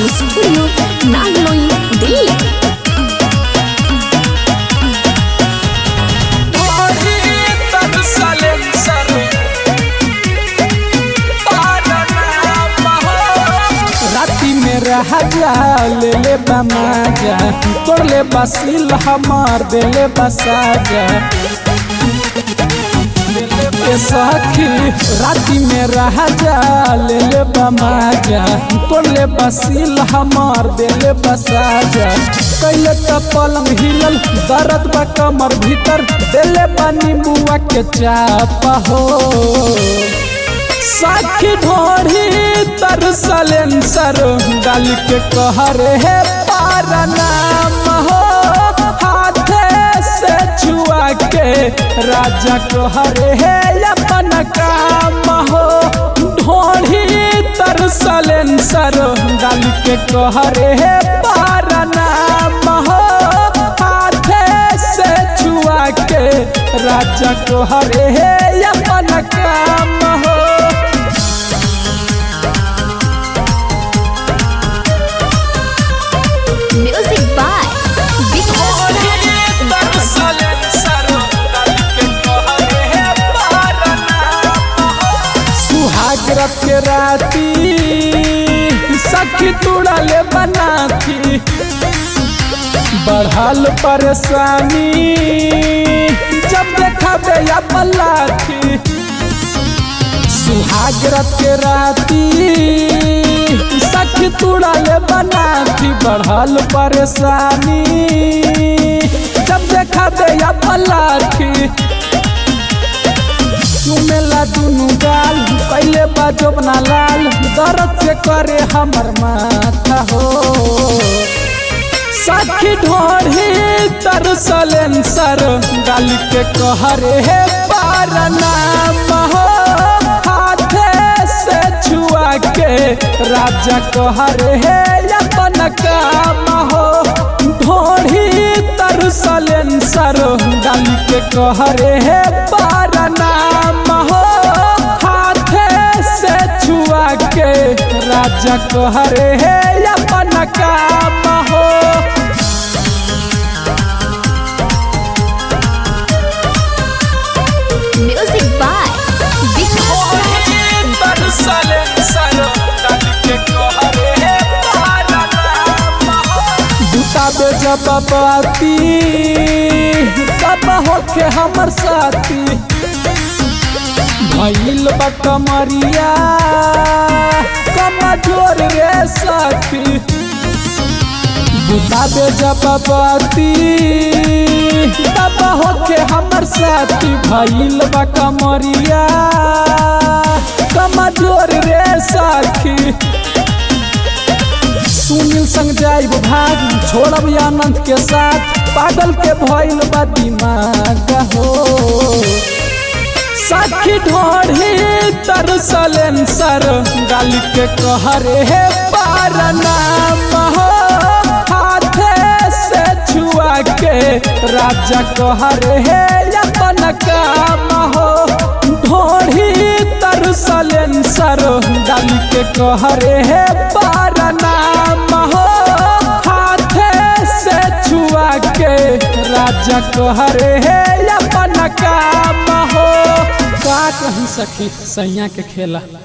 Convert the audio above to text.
Recording Studio, Nagloi, Delhi. राती में राजा ले ले बमाजा तोड़ ले बसिल हमार दे ले बसाजा ए सखी राती में राजा ले ले बमाजा तोड़ ले बसिल हमार दे ले बसाजा कैले त पलंग हिलल दर्द बा कमर भीतर देले पानी मुआ के चापा हो साखी ढोढ़ी तरसलेन सर डाल के कहरे है पारनाम हो हाथे से छुआ के राजा कहरे है अपन काम हो ढोढ़ी तरसलेन सर डाल के कहरे है पारनाम हो हाथे से छुआ के राजा कहरे है अपन काम हो Music by Vikas Raj. सुहाग रख के राती सखी तुड़ा ले बनाती बढ़ल परेशानी जब देखा बे या पलाथी सुहाग रख के राती सखी तुड़ा ले बनाती बढ़ल परेशानी जब देखा बे या पलाथी चुमेला दुनु गाल पहले बाजो बना लाल दर्द से करे हमर माथा हो सखी ढोढ़ी तरसलेन सर गाल के कहरे है पारनाम हो हाथे से छुआ के राजा कहरे है अपन काम हो ढोढ़ी तरसलेन सर गाल के कहरे है पारनाम हो हाथे से छुआ के राजा कहरे है अपन काम हो Music by Vikas Raj. बुताबे जब बाती तब होके हमर साथी भइल बा कमरिया कमजोर रे साथी बुताबे जब बाती तब होके हमर साथी भइल बा कमरिया कमजोर रे साथी सुनील संग जाइब भाग छोड़ब आनंद के साथ पागल के भइल बा दिमाग हो साखी ढोढ़ी तरसलेन सर गाल के कहरे है पारनाम हो हाथे से छुआ के राजा कहरे है अपन काम हो ढोढ़ी तरसलेन सर डाल के कहरे है पारनाम हो हाथे से छुआ के राजा कहरे है अपन काम हो का कहीं सखी सैया के खेला